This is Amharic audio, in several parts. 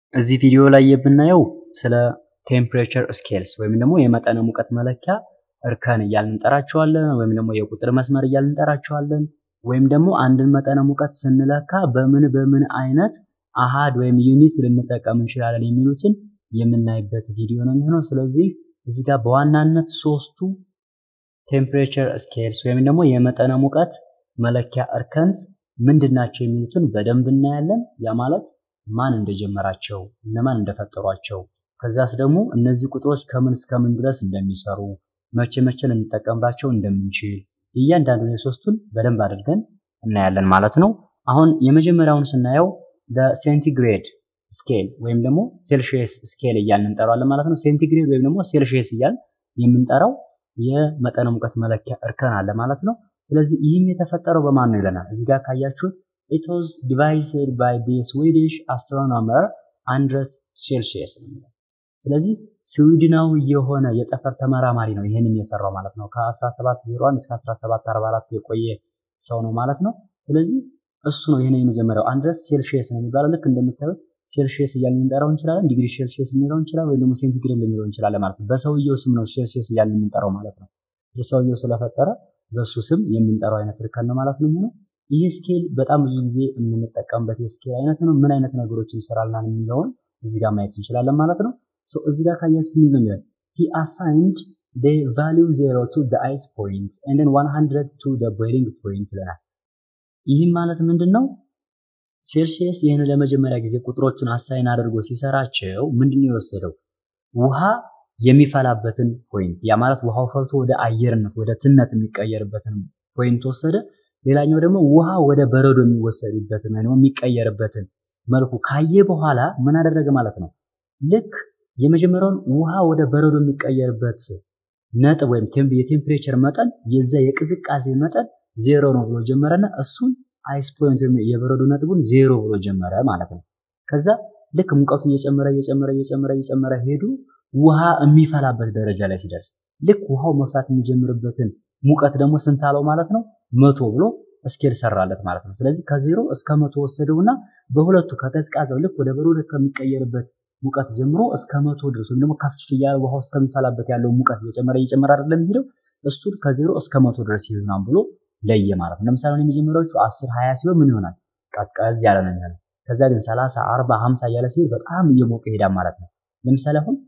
እዚህ ቪዲዮ ላይ የምናየው ስለ ቴምፕሬቸር ስኬልስ ወይም ደግሞ የመጠነ ሙቀት መለኪያ እርከን እያልን እንጠራቸዋለን፣ ወይም ደግሞ የቁጥር መስመር እያልን እንጠራቸዋለን። ወይም ደግሞ አንድን መጠነ ሙቀት ስንለካ በምን በምን አይነት አሃድ ወይም ዩኒት ልንጠቀም እንችላለን የሚሉትን የምናይበት ቪዲዮ ነው የሚሆነው። ስለዚህ እዚህ ጋር በዋናነት ሶስቱ ቴምፕሬቸር ስኬልስ ወይም ደግሞ የመጠነ ሙቀት መለኪያ እርከንስ ምንድን ናቸው የሚሉትን በደንብ እናያለን። ያ ማለት ማን እንደጀመራቸው፣ እነማን እንደፈጠሯቸው፣ ከዛስ ደግሞ እነዚህ ቁጥሮች ከምን እስከምን ድረስ እንደሚሰሩ፣ መቼ መቼ ልንጠቀምባቸው እንደምንችል እያንዳንዱን የሶስቱን በደንብ አድርገን እናያለን ማለት ነው። አሁን የመጀመሪያውን ስናየው ሴንቲግሬድ ስኬል ወይም ደግሞ ሴልሺየስ ስኬል እያልን እንጠራዋለን ማለት ነው። ሴንቲግሬድ ወይም ደግሞ ሴልሺየስ እያልን የምንጠራው የመጠነ ሙቀት መለኪያ እርከን አለ ማለት ነው። ስለዚህ ይህም የተፈጠረው በማን ነው ይለናል። እዚህ ጋር ካያችሁት it was devised by the Swedish astronomer አንድረስ ሴልሺየስ ነው የሚለው። ስለዚህ ስዊድናዊ የሆነ የጠፈር ተመራማሪ ነው ይህንን የሰራው ማለት ነው። ከ1701 እስከ 1744 የቆየ ሰው ነው ማለት ነው። ስለዚህ እሱ ነው ይህንን የመጀመሪያው አንድረስ ሴልሺየስ ነው የሚባለው። ልክ እንደምታዩት ሴልሺየስ እያልን ልንጠራው እንችላለን፣ ዲግሪ ሴልሺየስ ልንለው እንችላለን፣ ወይም ደግሞ ሴንቲግሬድ ልንለው እንችላለን ማለት ነው። በሰውየው ስም ነው ሴልሺየስ እያልን የምንጠራው ማለት ነው። የሰውየው ስለፈጠረ በሱ ስም የምንጠራው አይነት እርከን ነው ማለት ነው የሚሆነው። ይህ ስኬል በጣም ብዙ ጊዜ የምንጠቀምበት የስኬል አይነት ነው። ምን አይነት ነገሮችን ይሰራልናል የሚለውን እዚህ ጋር ማየት እንችላለን ማለት ነው። ሶ እዚህ ጋር ካያችሁት ምን ነው የሚለው he assigned the value 0 to the ice point and then 100 to the boiling point ይለናል። ይህም ማለት ምንድን ነው? ሴልሺየስ ይህን ለመጀመሪያ ጊዜ ቁጥሮቹን አሳይን አድርጎ ሲሰራቸው ምንድን ነው የወሰደው? ውሃ የሚፈላበትን ፖይንት ያ ማለት ውሃው ፈልቶ ወደ አየርነት ወደ ትነት የሚቀየርበትን ፖይንት ወሰደ። ሌላኛው ደግሞ ውሃ ወደ በረዶ የሚወሰድበትን ወይም የሚቀየርበትን መልኩ ካየ በኋላ ምን አደረገ ማለት ነው? ልክ የመጀመሪያውን ውሃ ወደ በረዶ የሚቀየርበት ነጥብ ወይም የቴምፕሬቸር መጠን የዛ የቅዝቃዜ መጠን ዜሮ ነው ብሎ ጀመረና እሱን አይስ ፖይንት ወይም የበረዶ ነጥቡን ዜሮ ብሎ ጀመረ ማለት ነው። ከዛ ልክ ሙቀቱ እየጨመረ እየጨመረ እየጨመረ እየጨመረ ሄዱ ውሃ የሚፈላበት ደረጃ ላይ ሲደርስ ልክ ውሃው መፍላት የሚጀምርበትን ሙቀት ደግሞ ስንት አለው ማለት ነው? መቶ ብሎ ስኬል ሰራለት ማለት ነው። ስለዚህ ከዜሮ እስከ መቶ ወሰደውና በሁለቱ ከቀዝቃዛው ልክ ወደ በረዶ ከሚቀየርበት ሙቀት ጀምሮ እስከ መቶ ድረስ ወይም ደግሞ ከፍ እያለ ውሃው እስከሚፈላበት ያለው ሙቀት እየጨመረ እየጨመረ አይደለም የሚሄደው እሱን ከዜሮ እስከ መቶ ድረስ ይሆናል ብሎ ለየ ማለት ነው። ለምሳሌ የመጀመሪያዎቹ አስር ሀያ ሲሆን ምን ይሆናል? ቀዝቀዝ ያለ ነው የሚሆነው። ከዛ ግን ሰላሳ አርባ ሀምሳ እያለ ሲሄድ በጣም እየሞቀ ይሄዳል ማለት ነው። ለምሳሌ አሁን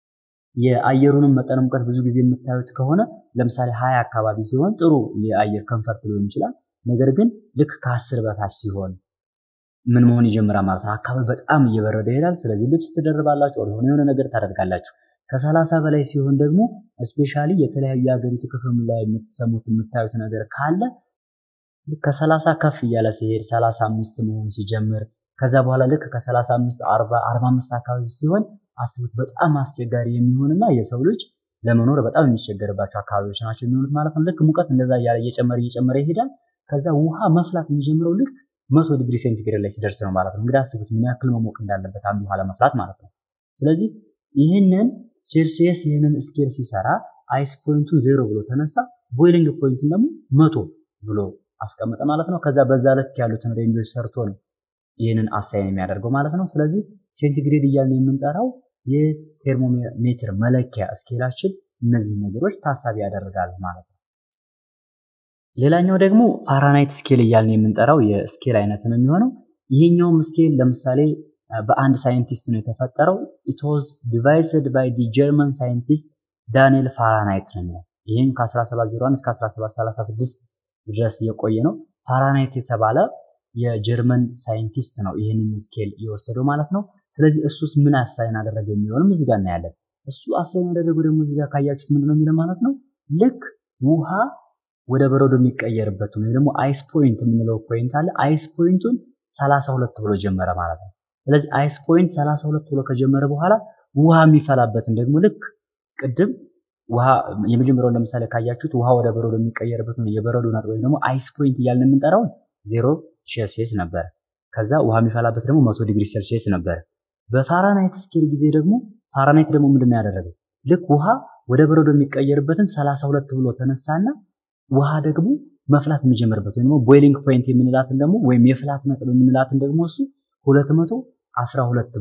የአየሩንም መጠነ ሙቀት ብዙ ጊዜ የምታዩት ከሆነ ለምሳሌ ሀያ አካባቢ ሲሆን ጥሩ የአየር ከንፈርት ሊሆን ይችላል። ነገር ግን ልክ ከአስር በታች ሲሆን ምን መሆን ይጀምራል ማለት ነው። አካባቢ በጣም እየበረደ ይሄዳል። ስለዚህ ልብስ ትደርባላችሁ፣ የሆነ የሆነ ነገር ታደርጋላችሁ። ከሰላሳ በላይ ሲሆን ደግሞ እስፔሻሊ የተለያዩ የሀገሪቱ ክፍል ላይ የምትሰሙት የምታዩት ነገር ካለ ከሰላሳ ከፍ እያለ ሲሄድ ሰላሳ አምስት መሆን ሲጀምር ከዛ በኋላ ልክ ከሰላሳ አምስት አርባ አርባ አምስት አካባቢ ሲሆን አስቡት በጣም አስቸጋሪ የሚሆንና የሰው ልጅ ለመኖር በጣም የሚቸገርባቸው አካባቢዎች ናቸው የሚሆኑት ማለት ነው። ልክ ሙቀት እንደዛ እያለ እየጨመረ እየጨመረ ይሄዳል። ከዛ ውሃ መፍላት የሚጀምረው ልክ መቶ ዲግሪ ሴንቲግሬድ ላይ ሲደርስ ነው ማለት ነው። እንግዲህ አስቡት ምን ያክል መሞቅ እንዳለበት አንድ ውሃ ለመፍላት ማለት ነው። ስለዚህ ይህንን ሴልሲየስ ይህንን ስኬል ሲሰራ አይስ ፖይንቱን ዜሮ ብሎ ተነሳ፣ ቦይሊንግ ፖይንቱን ደግሞ መቶ ብሎ አስቀመጠ ማለት ነው። ከዛ በዛ ልክ ያሉትን ሬንጆች ሰርቶ ነው ይህንን አሳይን የሚያደርገው ማለት ነው። ስለዚህ ሴንቲግሬድ እያልን የምንጠራው የቴርሞሜትር መለኪያ ስኬላችን እነዚህ ነገሮች ታሳቢ ያደርጋል ማለት ነው። ሌላኛው ደግሞ ፋራናይት ስኬል እያልን የምንጠራው የስኬል አይነት ነው የሚሆነው። ይሄኛውም ስኬል ለምሳሌ በአንድ ሳይንቲስት ነው የተፈጠረው። ኢት ዋዝ ዲቫይስድ ባይ ዲ ጀርመን ሳይንቲስት ዳንኤል ፋራናይት ነው የሚለው። ይህም ከ1701 እስከ 1736 ድረስ የቆየ ነው። ፋራናይት የተባለ የጀርመን ሳይንቲስት ነው ይህንን ስኬል የወሰደው ማለት ነው። ስለዚህ እሱስ ምን አሳይን አደረገ የሚሆንም እዚህ ጋር እናያለን። እሱ አሳይን ያደረገው ደግሞ እዚህ ጋር ካያችሁት ምንድነው የሚለው ማለት ነው ልክ ውሃ ወደ በረዶ የሚቀየርበት ወይም ደግሞ አይስ ፖይንት የምንለው ፖይንት አለ። አይስ ፖይንቱን 32 ብሎ ጀመረ ማለት ነው። ስለዚህ አይስ ፖይንት 32 ብሎ ከጀመረ በኋላ ውሃ የሚፈላበትን ደግሞ ልክ ቅድም ውሃ የመጀመሪያውን ለምሳሌ ካያችሁት ውሃ ወደ በረዶ የሚቀየርበት የበረዶ ነጥብ ወይም ደግሞ አይስ ፖይንት እያልን የምንጠራውን ዜሮ ሴልሲየስ ነበረ። ከዛ ውሃ የሚፈላበት ደግሞ መቶ ዲግሪ ሴልሲየስ ነበረ። በፋራናይት ስኬል ጊዜ ደግሞ ፋራናይት ደግሞ ምንድን ነው ያደረገው? ልክ ውሃ ወደ በረዶ የሚቀየርበትን 32 ብሎ ተነሳና ውሃ ደግሞ መፍላት የሚጀምርበት ወይም ደግሞ ቦይሊንግ ፖይንት የምንላትን ደግሞ ወይም የፍላት ነጥብ የምንላትን ደግሞ እሱ 212 ብሎ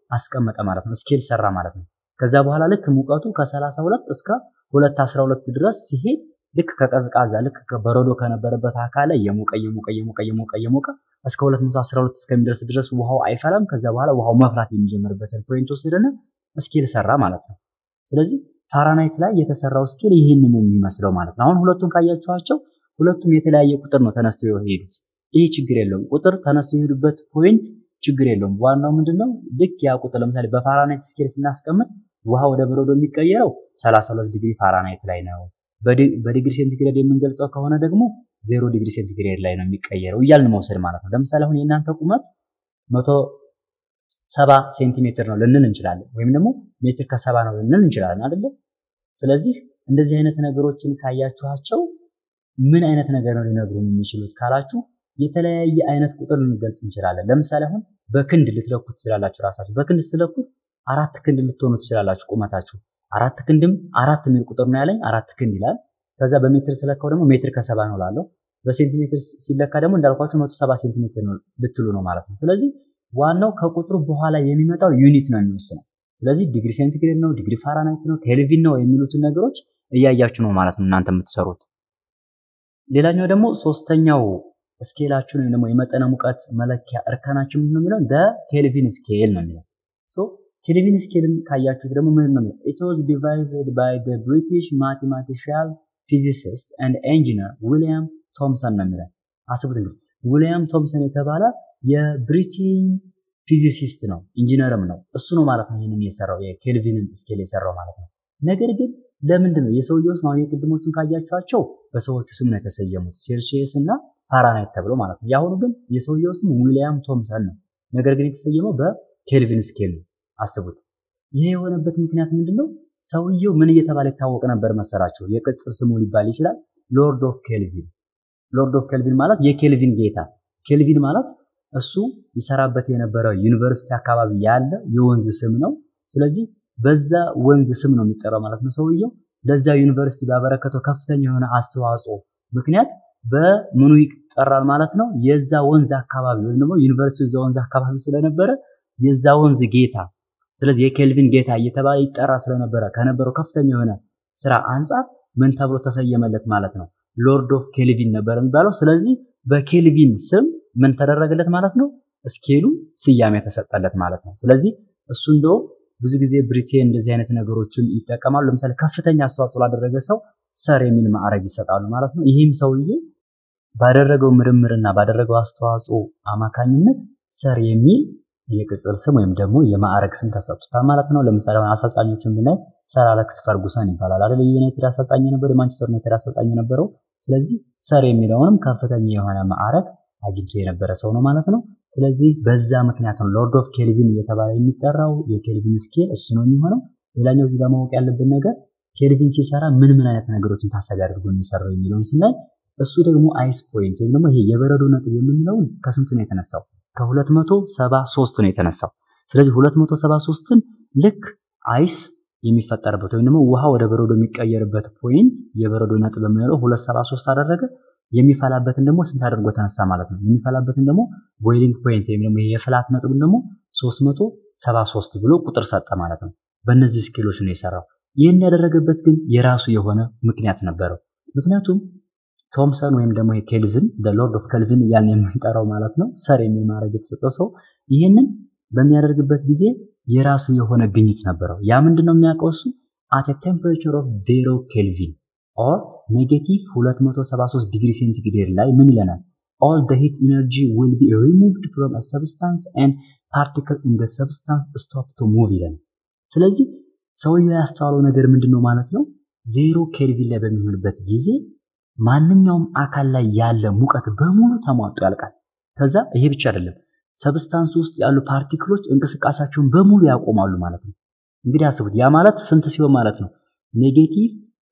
አስቀመጠ ማለት ነው። ስኬል ሰራ ማለት ነው። ከዛ በኋላ ልክ ሙቀቱ ከ32 እስከ 212 ድረስ ሲሄድ ልክ ከቀዝቃዛ ልክ በረዶ ከነበረበት አካል ላይ የሞቀ የሞቀ የሞቀ የሞቀ የሞቀ እስከ 212 እስከሚደርስ ድረስ ውሃው አይፈላም። ከዛ በኋላ ውሃው መፍላት የሚጀምርበትን ፖይንት ወስደን ስኬል ሰራ ማለት ነው። ስለዚህ ፋራናይት ላይ የተሰራው ስኬል ይህንን የሚመስለው ማለት ነው። አሁን ሁለቱን ካያችኋቸው ሁለቱም የተለያየ ቁጥር ነው ተነስተው የሄዱት። ይህ ችግር የለውም። ቁጥር ተነስተው የሄዱበት ፖይንት ችግር የለውም። ዋናው ምንድነው ልክ ያ ቁጥር ለምሳሌ በፋራናይት ስኬል ስናስቀምጥ ውሃ ወደ በረዶ የሚቀየረው 32 ዲግሪ ፋራናይት ላይ ነው። በዲግሪ ሴንቲግሬድ የምንገልጸው ከሆነ ደግሞ ዜሮ ዲግሪ ሴንቲግሬድ ላይ ነው የሚቀየረው እያልን መውሰድ ማለት ነው። ለምሳሌ አሁን የእናንተ ቁመት መቶ ሰባ ሴንቲሜትር ነው ልንል እንችላለን። ወይም ደግሞ ሜትር ከሰባ ነው ልንል እንችላለን አይደለ? ስለዚህ እንደዚህ አይነት ነገሮችን ካያችኋቸው ምን አይነት ነገር ነው ሊነግሩን የሚችሉት ካላችሁ የተለያየ አይነት ቁጥር ልንገልጽ እንችላለን። ለምሳሌ አሁን በክንድ ልትለኩት ትችላላችሁ። ራሳችሁ በክንድ ስትለኩት አራት ክንድ ልትሆኑ ትችላላችሁ ቁመታችሁ። አራት ክንድም አራት የሚል ቁጥር ነው ያለኝ አራት ክንድ ይላል። ከዛ በሜትር ስለካው ደግሞ ሜትር ከሰባ ነው ላለው። በሴንቲሜትር ሲለካ ደግሞ እንዳልኳችሁ መቶ ሰባ ሴንቲሜትር ነው ልትሉ ነው ማለት ነው። ስለዚህ ዋናው ከቁጥሩ በኋላ የሚመጣው ዩኒት ነው የሚወስነው። ስለዚህ ዲግሪ ሴንቲግሬድ ነው፣ ዲግሪ ፋራናይት ነው፣ ኬልቪን ነው የሚሉትን ነገሮች እያያችሁ ነው ማለት ነው እናንተ የምትሰሩት። ሌላኛው ደግሞ ሶስተኛው ስኬላችን ወይም ደግሞ የመጠነ ሙቀት መለኪያ እርከናችን ምንድን ነው የሚለው ደ ኬልቪን ስኬል ነው የሚለው። ሶ ኬልቪን ስኬልን ካያችሁት ደግሞ ምን ነው የሚለው ኢት ዋዝ ዲቫይዝድ ባይ ዘ ብሪቲሽ ማቴማቲሻል ፊዚሲስት ኤንድ ኢንጂነር ዊሊያም ቶምሰን ነው የሚለው። አስቡት እንግዲህ ዊሊያም ቶምሰን የተባለ የብሪቲን ፊዚሲስት ነው ኢንጂነርም ነው። እሱ ነው ማለት ነው ይህንን የሰራው የኬልቪንን ስኬል የሰራው ማለት ነው። ነገር ግን ለምንድን ነው የሰውየው ስም አሁን የቅድሞቹን ካያችኋቸው በሰዎቹ ስም ነው የተሰየሙት ሴልሺየስ እና ፋራናይት ተብሎ ማለት ነው። የአሁኑ ግን የሰውየው ስም ዊሊያም ቶምሰን ነው። ነገር ግን የተሰየመው በኬልቪን ስኬል ነው። አስቡት። ይሄ የሆነበት ምክንያት ምንድን ነው? ሰውየው ምን እየተባለ ይታወቅ ነበር መሰራቸው? የቅጽል ስሙ ሊባል ይችላል ሎርድ ኦፍ ኬልቪን። ሎርድ ኦፍ ኬልቪን ማለት የኬልቪን ጌታ። ኬልቪን ማለት እሱ ይሰራበት የነበረው ዩኒቨርሲቲ አካባቢ ያለ የወንዝ ስም ነው። ስለዚህ በዛ ወንዝ ስም ነው የሚጠራው ማለት ነው። ሰውየው ለዛ ዩኒቨርሲቲ ባበረከተው ከፍተኛ የሆነ አስተዋጽኦ ምክንያት በምኑ ይጠራል ማለት ነው። የዛ ወንዝ አካባቢ ወይም ደግሞ ዩኒቨርሲቲው እዛ ወንዝ አካባቢ ስለነበረ የዛ ወንዝ ጌታ፣ ስለዚህ የኬልቪን ጌታ እየተባለ ይጠራ ስለነበረ ከነበረው ከፍተኛ የሆነ ስራ አንጻር ምን ተብሎ ተሰየመለት ማለት ነው? ሎርድ ኦፍ ኬልቪን ነበር የሚባለው። ስለዚህ በኬልቪን ስም ምን ተደረገለት ማለት ነው? ስኬሉ ስያሜ ተሰጠለት ማለት ነው። ስለዚህ እሱ እንደው ብዙ ጊዜ ብሪቴን እንደዚህ አይነት ነገሮችን ይጠቀማሉ። ለምሳሌ ከፍተኛ አስተዋጽኦ ላደረገ ሰው ሰር የሚል ማዕረግ ይሰጣሉ ማለት ነው። ይህም ሰውዬ ባደረገው ምርምርና ባደረገው አስተዋጽኦ አማካኝነት ሰር የሚል የቅጽል ስም ወይም ደግሞ የማዕረግ ስም ተሰጥቶታል ማለት ነው። ለምሳሌ አሁን አሰልጣኞችን ብናይ ሰር አሌክስ ፈርጉሰን ይባላል አይደል? የዩናይትድ አሰልጣኝ የነበረው የማንቸስተር ዩናይትድ አሰልጣኝ የነበረው። ስለዚህ ሰር የሚለውንም ከፍተኛ የሆነ ማዕረግ አግኝቶ የነበረ ሰው ነው ማለት ነው። ስለዚህ በዛ ምክንያት ነው ሎርድ ኦፍ ኬልቪን እየተባለ የሚጠራው። የኬልቪን ስኬል እሱ ነው የሚሆነው። ሌላኛው እዚህ ጋር ማወቅ ያለብን ነገር ኬልቪን ሲሰራ ምን ምን አይነት ነገሮችን ታሳቢ አድርጎ የሚሰራው የሚለውን ስናይ እሱ ደግሞ አይስ ፖይንት ወይም ደግሞ ይሄ የበረዶ ነጥብ የምንለውን ከስንት ነው የተነሳው? ከ273 ነው የተነሳው። ስለዚህ 273ን ልክ አይስ የሚፈጠርበት ወይም ደግሞ ውሃ ወደ በረዶ የሚቀየርበት ፖይንት የበረዶ ነጥብ የምንለው 273 አደረገ። የሚፈላበትን ደግሞ ስንት አድርጎ ተነሳ ማለት ነው። የሚፈላበትን ደግሞ ቦይሊንግ ፖይንት ወይም ደግሞ የፍላት ነጥቡን ደግሞ 373 ብሎ ቁጥር ሰጠ ማለት ነው። በእነዚህ ስኬሎች ነው የሰራው። ይህን ያደረገበት ግን የራሱ የሆነ ምክንያት ነበረው። ምክንያቱም ቶምሰን ወይም ደግሞ የኬልቪን ሎርድ ኦፍ ኬልቪን እያልን የምንጠራው ማለት ነው ሰር የሚል ማድረግ የተሰጠው ሰው ይህንን በሚያደርግበት ጊዜ የራሱ የሆነ ግኝት ነበረው። ያ ምንድን ነው የሚያውቀው እሱ አት ቴምፕሬቸር ኦፍ ዜሮ ኬልቪን ኦር ኔጌቲቭ 273 ዲግሪ ሴንቲግሬድ ላይ ምን ይለናል? ኦል the heat energy will be removed from a substance and particle in the substance stop to move ይለናል። ስለዚህ ሰውየው ያስተዋለው ነገር ምንድን ነው ማለት ነው? ዜሮ ኬልቪን ላይ በሚሆንበት ጊዜ ማንኛውም አካል ላይ ያለ ሙቀት በሙሉ ተሟጦ ያልቃል። ከዛ ይሄ ብቻ አይደለም፣ ሰብስታንስ ውስጥ ያሉ ፓርቲክሎች እንቅስቃሴያቸውን በሙሉ ያቆማሉ ማለት ነው። እንግዲህ አስቡት፣ ያ ማለት ስንት ሲሆን ማለት ነው? ኔጌቲቭ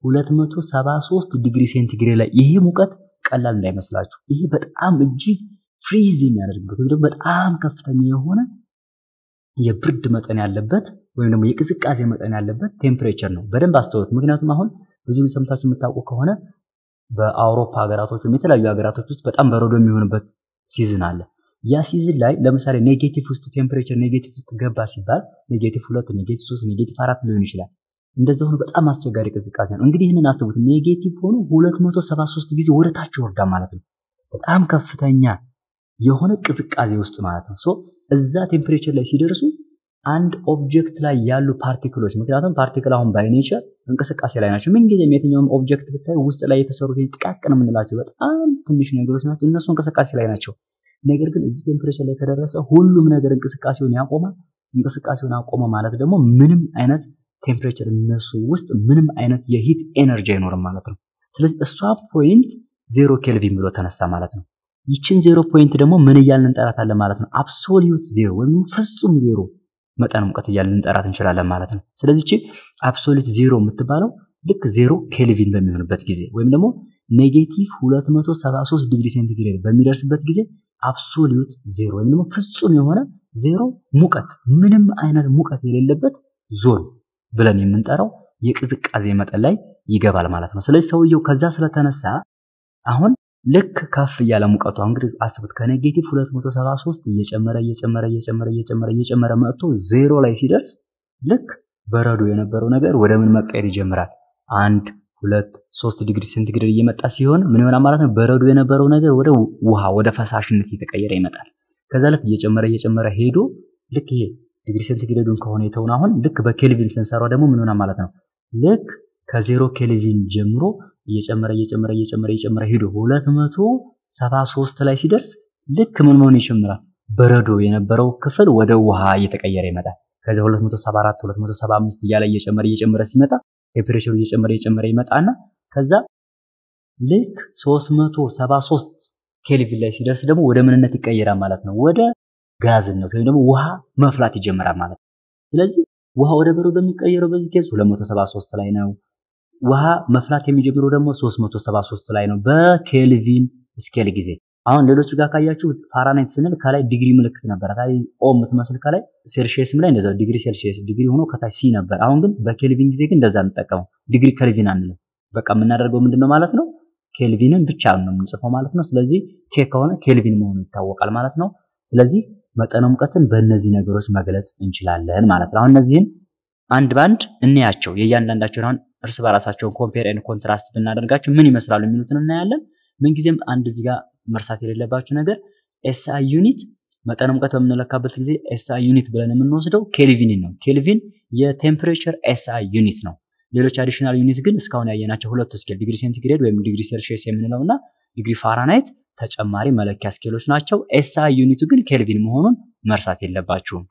273 ዲግሪ ሴንቲግሬድ ላይ ይሄ ሙቀት ቀላል እንዳይመስላችሁ። ይሄ በጣም እጅግ ፍሪዝ የሚያደርግበት ወይም ደግሞ በጣም ከፍተኛ የሆነ የብርድ መጠን ያለበት ወይም ደግሞ የቅዝቃዜ መጠን ያለበት ቴምፕሬቸር ነው። በደንብ አስተውሉት። ምክንያቱም አሁን ብዙ ጊዜ ሰምታችሁ የምታውቁ ከሆነ በአውሮፓ ሀገራቶች ወይም የተለያዩ ሀገራቶች ውስጥ በጣም በረዶ የሚሆንበት ሲዝን አለ። ያ ሲዝን ላይ ለምሳሌ ኔጌቲቭ ውስጥ ቴምፕሬቸር ኔጌቲቭ ውስጥ ገባ ሲባል ኔጌቲቭ ሁለት ኔጌቲቭ ሶስት ኔጌቲቭ አራት ሊሆን ይችላል። እንደዛ ሆኖ በጣም አስቸጋሪ ቅዝቃዜ ነው። እንግዲህ ይህንን አስቡት። ኔጌቲቭ ሆኖ 273 ጊዜ ወደ ታች ይወርዳ ማለት ነው። በጣም ከፍተኛ የሆነ ቅዝቃዜ ውስጥ ማለት ነው። ሶ እዛ ቴምፕሬቸር ላይ ሲደርሱ አንድ ኦብጀክት ላይ ያሉ ፓርቲክሎች ምክንያቱም ፓርቲክል አሁን ባይ ኔቸር እንቅስቃሴ ላይ ናቸው። ምንጊዜም የትኛውም ኦብጀክት ብታይ ውስጥ ላይ የተሰሩት ጥቃቅን የምንላቸው በጣም ትንሽ ነገሮች ናቸው። እነሱ እንቅስቃሴ ላይ ናቸው። ነገር ግን እዚህ ቴምፕሬቸር ላይ ከደረሰ ሁሉም ነገር እንቅስቃሴውን ያቆማል። እንቅስቃሴውን አቆመ ማለት ደግሞ ምንም አይነት ቴምፕሬቸር እነሱ ውስጥ ምንም አይነት የሂት ኤነርጂ አይኖርም ማለት ነው። ስለዚህ እሷ ፖይንት ዜሮ ኬልቪን ብሎ ተነሳ ማለት ነው። ይችን ዜሮ ፖይንት ደግሞ ምን እያልን እንጠራታለን ማለት ነው? አብሶሊዩት ዜሮ ወይም ፍጹም ዜሮ መጠን ሙቀት እያልን እንጠራት እንችላለን ማለት ነው። ስለዚህ ይቺ አብሶሊዩት ዜሮ የምትባለው ልክ ዜሮ ኬልቪን በሚሆንበት ጊዜ ወይም ደግሞ ኔጌቲቭ 273 ዲግሪ ሴንቲግሬድ በሚደርስበት ጊዜ አብሶሊዩት ዜሮ ወይም ደግሞ ፍጹም የሆነ ዜሮ ሙቀት ምንም አይነት ሙቀት የሌለበት ዞን ብለን የምንጠራው የቅዝቃዜ መጠን ላይ ይገባል ማለት ነው። ስለዚህ ሰውየው ከዛ ስለተነሳ አሁን ልክ ከፍ እያለ ሙቀቱ እንግዲህ አስቡት ከኔጌቲቭ 273 እየጨመረ እየጨመረ እየጨመረ እየጨመረ እየጨመረ መጥቶ ዜሮ ላይ ሲደርስ ልክ በረዶ የነበረው ነገር ወደ ምን መቀየር ይጀምራል? አንድ ሁለት ሶስት ዲግሪ ሴንቲግሬድ እየመጣ ሲሆን ምን ይሆናል ማለት ነው? በረዶ የነበረው ነገር ወደ ውሃ ወደ ፈሳሽነት እየተቀየረ ይመጣል። ከዛ ልክ እየጨመረ እየጨመረ ሄዶ ልክ ይሄ ዲግሪ ሴንቲግሬዱን ከሆነ የተውን አሁን ልክ በኬልቪን ስንሰራው ደግሞ ምን ይሆናል ማለት ነው? ልክ ከዜሮ ኬልቪን ጀምሮ እየጨመረ እየጨመረ እየጨመረ እየጨመረ ሄዶ 273 ላይ ሲደርስ ልክ ምን መሆን ይጀምራል? በረዶ የነበረው ክፍል ወደ ውሃ እየተቀየረ ይመጣል። ከዚያ 274 275 እያለ እየጨመረ እየጨመረ ሲመጣ ቴምፕሬቸሩ እየጨመረ እየጨመረ ይመጣና ከዛ ልክ 373 ኬልቪን ላይ ሲደርስ ደግሞ ወደ ምንነት ይቀየራል ማለት ነው። ወደ ጋዝነት ወይም ደግሞ ውሃ መፍላት ይጀምራል ማለት ነው። ስለዚህ ውሃ ወደ በረዶ የሚቀየረው በዚህ ኬዝ 273 ላይ ነው። ውሃ መፍላት የሚጀምረው ደግሞ 373 ላይ ነው በኬልቪን ስኬል ጊዜ። አሁን ሌሎቹ ጋር ካያችሁ ፋራናይት ስንል ከላይ ዲግሪ ምልክት ነበር፣ ከላይ ኦ የምትመስል ከላይ ሴልሺየስም ላይ እንደዛው ዲግሪ ሴልሺየስ ዲግሪ ሆኖ ከታች ሲ ነበር። አሁን ግን በኬልቪን ጊዜ ግን እንደዛ እንጠቀመው ዲግሪ ኬልቪን አንልም። በቃ የምናደርገው ምንድነው ማለት ነው ኬልቪንን ብቻ ነው የምንጽፈው ማለት ነው። ስለዚህ ኬ ከሆነ ኬልቪን መሆኑ ይታወቃል ማለት ነው። ስለዚህ መጠነ ሙቀትን በእነዚህ ነገሮች መግለጽ እንችላለን ማለት ነው። አሁን እነዚህን አንድ ባንድ እንያቸው። የእያንዳንዳቸውን አሁን እርስ በራሳቸውን ኮምፔር ኤንድ ኮንትራስት ብናደርጋቸው ምን ይመስላሉ የሚሉትን እናያለን። ምንጊዜም አንድ እዚህ ጋር መርሳት የሌለባችሁ ነገር ኤስአይ ዩኒት መጠነ ሙቀት በምንለካበት ጊዜ ኤስአይ ዩኒት ብለን የምንወስደው ኬልቪን ነው። ኬልቪን የቴምፕሬቸር ኤስአይ ዩኒት ነው። ሌሎች አዲሽናል ዩኒት ግን እስካሁን ያየናቸው ሁለቱ ስኬል ዲግሪ ሴንቲግሬድ ወይም ዲግሪ ሴልሺየስ የምንለው እና ዲግሪ ፋራናይት ተጨማሪ መለኪያ ስኬሎች ናቸው። ኤስአይ ዩኒቱ ግን ኬልቪን መሆኑን መርሳት የለባችሁም።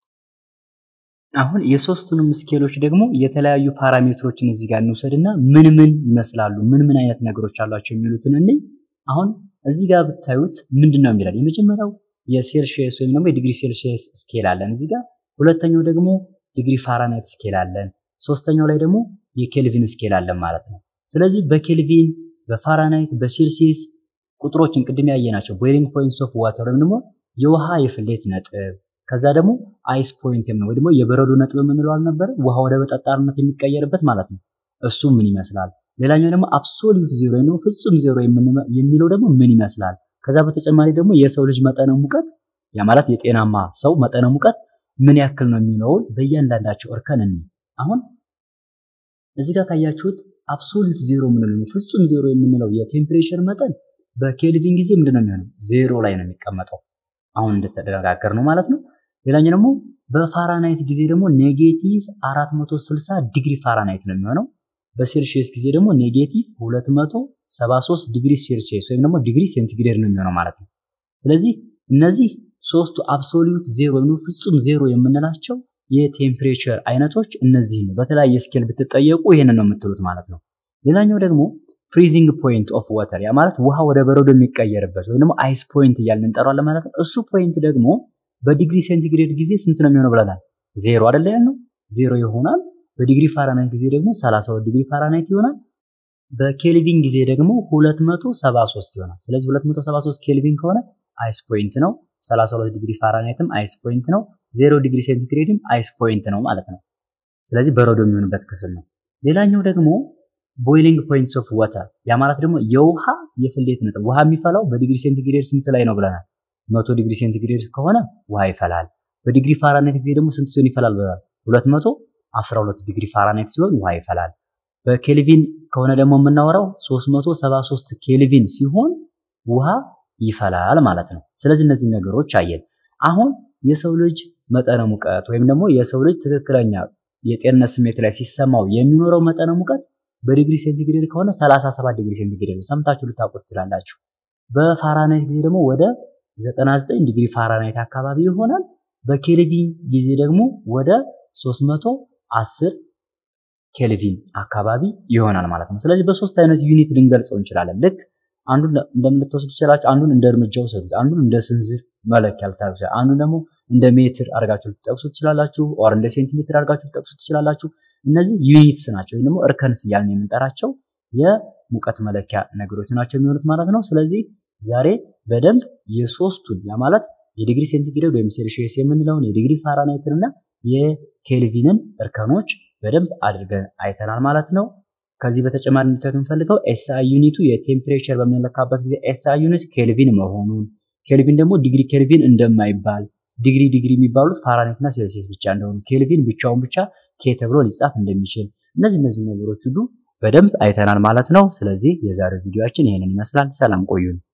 አሁን የሶስቱንም ስኬሎች ደግሞ የተለያዩ ፓራሜትሮችን እዚህ ጋር እንውሰድና ምን ምን ይመስላሉ፣ ምን ምን አይነት ነገሮች አሏቸው የሚሉትን እንይ። አሁን እዚህ ጋር ብታዩት ምንድን ነው የሚላል? የመጀመሪያው የሴልሺየስ ወይም ደግሞ የዲግሪ ሴልሺየስ ስኬል አለን እዚህ ጋር። ሁለተኛው ደግሞ ዲግሪ ፋራናይት ስኬል አለን። ሶስተኛው ላይ ደግሞ የኬልቪን ስኬል አለን ማለት ነው። ስለዚህ በኬልቪን በፋራናይት በሴልሲየስ ቁጥሮችን ቅድም ያየናቸው ቦይሊንግ ፖይንትስ ኦፍ ዋተር ወይም ደግሞ የውሃ የፍሌት ነጥብ ከዛ ደግሞ አይስ ፖይንት የምንለው ወይ ደግሞ የበረዶ ነጥብ የምንለው አልነበረ ውሃ ወደ በጠጣርነት የሚቀየርበት ማለት ነው። እሱ ምን ይመስላል? ሌላኛው ደግሞ አብሶሉት ዜሮ ወይም ደግሞ ፍጹም ዜሮ የሚለው ደግሞ ምን ይመስላል? ከዛ በተጨማሪ ደግሞ የሰው ልጅ መጠነ ሙቀት ያ ማለት የጤናማ ሰው መጠነ ሙቀት ምን ያክል ነው የሚለውን በእያንዳንዳቸው እርከን እንይ። አሁን እዚህ ጋር ካያችሁት አብሶሉት ዜሮ የምንለው ፍጹም ዜሮ የምንለው የቴምፕሬቸር መጠን በኬልቪን ጊዜ ምንድን ነው የሚሆነው? ዜሮ ላይ ነው የሚቀመጠው። አሁን እንደተነጋገር ነው ማለት ነው። ሌላኛው ደግሞ በፋራናይት ጊዜ ደግሞ ኔጌቲቭ 460 ዲግሪ ፋራናይት ነው የሚሆነው። በሴልሺየስ ጊዜ ደግሞ ኔጌቲቭ 273 ዲግሪ ሴልሺየስ ወይም ደግሞ ዲግሪ ሴንቲግሬድ ነው የሚሆነው ማለት ነው። ስለዚህ እነዚህ ሶስቱ አብሶሉት ዜሮ ወይም ፍጹም ዜሮ የምንላቸው የቴምፕሬቸር አይነቶች እነዚህ ነው። በተለያየ ስኬል ብትጠየቁ ይህንን ነው የምትሉት ማለት ነው። ሌላኛው ደግሞ ፍሪዚንግ ፖይንት ኦፍ ዋተር ያ ማለት ውሃ ወደ በረዶ የሚቀየርበት ወይም ደግሞ አይስ ፖይንት እያልን እንጠራዋለን ማለት ነው። እሱ ፖይንት ደግሞ በዲግሪ ሴንቲግሬድ ጊዜ ስንት ነው የሚሆነው ብለናል? ዜሮ አይደለ ያልነው? ዜሮ ይሆናል። በዲግሪ ፋራናይት ጊዜ ደግሞ 32 ዲግሪ ፋራናይት ይሆናል። በኬልቪን ጊዜ ደግሞ 273 ይሆናል። ስለዚህ 273 ኬልቪን ከሆነ አይስ ፖይንት ነው። 32 ዲግሪ ፋራናይትም አይስ ፖይንት ነው። ዜሮ ዲግሪ ሴንቲግሬድም አይስ ፖይንት ነው ማለት ነው። ስለዚህ በረዶ የሚሆንበት ክፍል ነው። ሌላኛው ደግሞ ቦይሊንግ ፖይንትስ ኦፍ ዋተር ያ ማለት ደግሞ የውሃ የፍሌት ነጥብ ውሃ የሚፈላው በዲግሪ ሴንቲግሬድ ስንት ላይ ነው ብለናል? መቶ ዲግሪ ሴንቲግሬድ ከሆነ ውሃ ይፈላል። በዲግሪ ፋራናይት ጊዜ ደግሞ ስንት ሲሆን ይፈላል ብለናል? 212 ዲግሪ ፋራናይት ሲሆን ውሃ ይፈላል። በኬልቪን ከሆነ ደግሞ የምናወራው 373 ኬልቪን ሲሆን ውሃ ይፈላል ማለት ነው። ስለዚህ እነዚህ ነገሮች አየን። አሁን የሰው ልጅ መጠነ ሙቀት ወይም ደግሞ የሰው ልጅ ትክክለኛ የጤንነት ስሜት ላይ ሲሰማው የሚኖረው መጠነ ሙቀት በዲግሪ ሴንቲግሬድ ከሆነ 37 ዲግሪ ሴንቲግሬድ ሰምታችሁ ልታውቁ ትችላላችሁ። በፋራናይት ጊዜ ደግሞ ወደ 99 ዲግሪ ፋራናይት አካባቢ ይሆናል። በኬልቪን ጊዜ ደግሞ ወደ 310 ኬልቪን አካባቢ ይሆናል ማለት ነው። ስለዚህ በሶስት አይነት ዩኒት ልንገልጸው እንችላለን። ልክ አንዱን እንደምትወስዱ ትችላላችሁ። አንዱን እንደ እርምጃ ውሰዱት። አንዱን እንደ ስንዝር መለኪያ ልታደርጉ አንዱን ደግሞ እንደ ሜትር አድርጋችሁ ልትጠቅሱ ትችላላችሁ። ኦር እንደ ሴንቲሜትር አድርጋችሁ ልትጠቅሱ ትችላላችሁ። እነዚህ ዩኒትስ ናቸው ወይም ደግሞ እርከንስ እያልን የምንጠራቸው የሙቀት መለኪያ ነገሮች ናቸው የሚሆኑት ማለት ነው። ስለዚህ ዛሬ በደንብ የሶስቱን ያ ማለት የዲግሪ ሴንቲግሬድ ወይም ሴልሺየስ የምንለውን የዲግሪ ፋራናይትን እና የኬልቪንን እርከኖች በደንብ አድርገን አይተናል ማለት ነው። ከዚህ በተጨማሪ እንድታዩት የምፈልገው ኤስአይ ዩኒቱ የቴምፕሬቸር በምንለካበት ጊዜ ኤስአይ ዩኒት ኬልቪን መሆኑን ኬልቪን ደግሞ ዲግሪ ኬልቪን እንደማይባል ዲግሪ ዲግሪ የሚባሉት ፋራናይት እና ሴልሲየስ ብቻ እንደሆኑ ኬልቪን ብቻውን ብቻ ኬ ተብሎ ሊጻፍ እንደሚችል እነዚህ እነዚህ ነገሮች ሁሉ በደንብ አይተናል ማለት ነው። ስለዚህ የዛሬው ቪዲዮአችን ይሄንን ይመስላል። ሰላም ቆዩን።